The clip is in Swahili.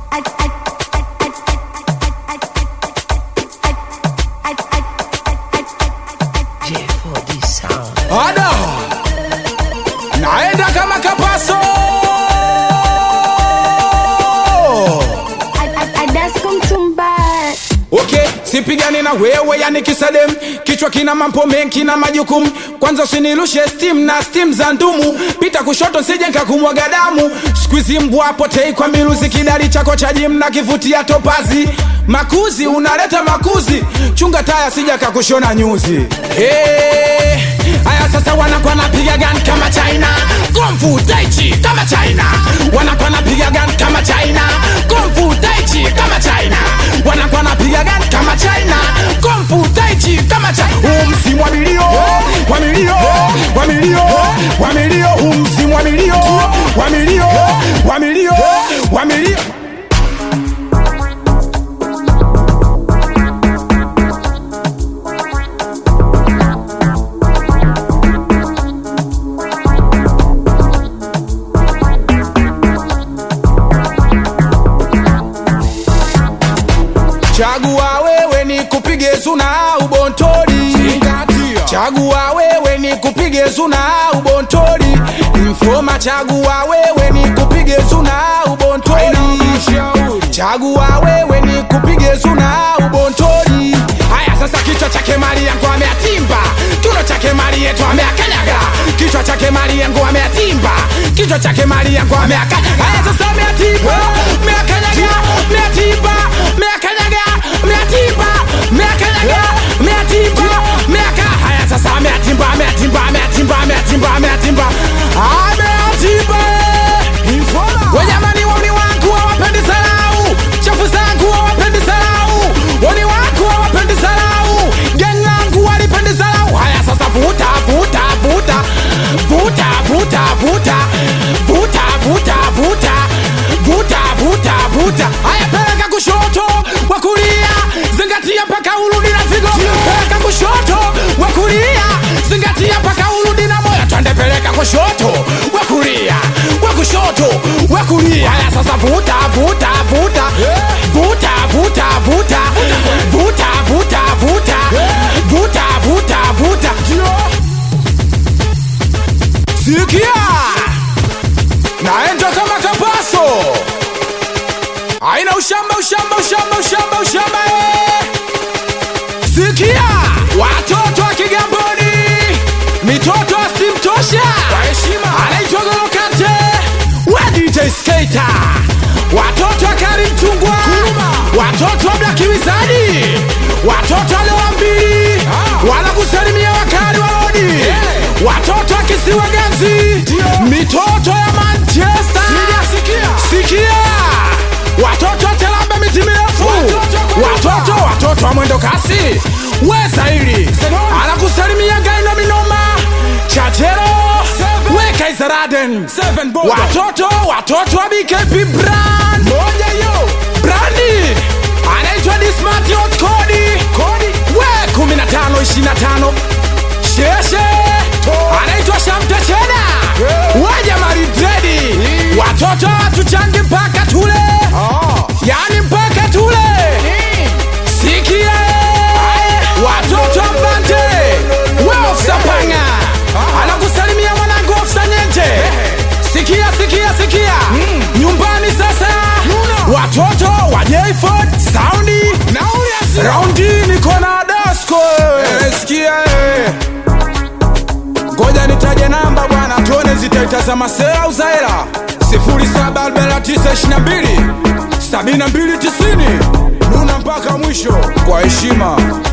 Ada naenda kama kapaso Okay, sipigani na wewe yani kisadem, kichwa kina mambo mengi na majukumu. Kwanza usinirushe steam na steam za ndumu, pita kushoto sije nikakumwaga damu. Squeeze mbwa potei kwa miluzi, kidari chako cha gym na kivutia topazi. Makuzi unaleta makuzi, chunga taya sija kakushona nyuzi. Hey, haya sasa wanakuwa napiga gun kama China, kung fu tai chi kama China, wanakuwa napiga gun kama China, kung fu tai chi kama China, wanakuwa napiga gun kama China, kung fu tai chi kama China. Huu msimu wa milio, wa milio, wa milio, wa milio, huu msimu wa milio, wa milio, wa milio, wa milio. Chagua wewe ni kupige zuna au bontori. Chagua wewe ni kupige zuna au bontori. Mfoma chagua wewe ni kupige zuna au bontori. Chagua wewe ni kupige zuna au bontori. Haya sasa kichwa chake mali yangu ameatimba. Kiuno chake mali yetu ameakanyaga. Kichwa chake mali yangu ameatimba. Kichwa chake mali yangu ameakanyaga. Haya sasa ameatimba. Ameakanyaga. Ameatimba. Ameakanyaga. Ameatimba. Ameakanyaga. Ameatimba. Ameaka. Haya sasa ameatimba. Ameatimba. Ameatimba. Ameatimba. Ameatimba. Ameatimba. Wanyamani wani wangu hawapendi salau. Chafu zangu hawapendi salau. Wani wangu hawapendi salau. Gang langu walipendi salau. Haya sasa vuta vuta vuta vuta vuta vuta vuta vuta vuta vuta vuta vuta. Haya peleka kushoto wa kulia, zingatia mpaka urudi na figo. Peleka kushoto wa kulia, zingatia mpaka urudi na moyo. Twende peleka kushoto wa kulia, wa kushoto wa kulia. Haya sasa vuta vuta vuta vuta vuta vuta vuta vuta vuta vuta vuta vuta. Sikia, naenda kama kapaso, aina ushamba ushamba ushamba ushamba ushamba eh. Sikia, watoto wa Kigamboni, mitoto asimtosha, anaitwa Golokate, wa DJ Skater, watoto wa Karim Chungwa, watoto wa Black Wizard, watoto wa Lewa mbili, wanakusalimia wakali wa lodi, watoto wa Kisiwa Ganzi, mitoto ya Manchester, sikia, watoto wa Telambe miti mirefu, watoto watoto wa mwendo kasi, weza hili anakusalimia Gaino Minoma, Chachero, weka Izaraden, watoto watoto wa BKP brand, brandi anaitwa Dismart Hot Kodi, we 15 25 sheshe anaitwa Shamte Chena waja maridredi watoto watuchangi mpaka tule yani mpaka tule sikia watoto mbante we ofsa panga anakusalimia mwanangu ofsa nyenje sikia sikia sikia nyumbani sasa watoto wa Jayford saundi raundi niko na dasko eh, sikia eh. ngoja nitaje namba bwana tuone zitaitazama sera au zaera 074922 7290 nuna mpaka mwisho kwa heshima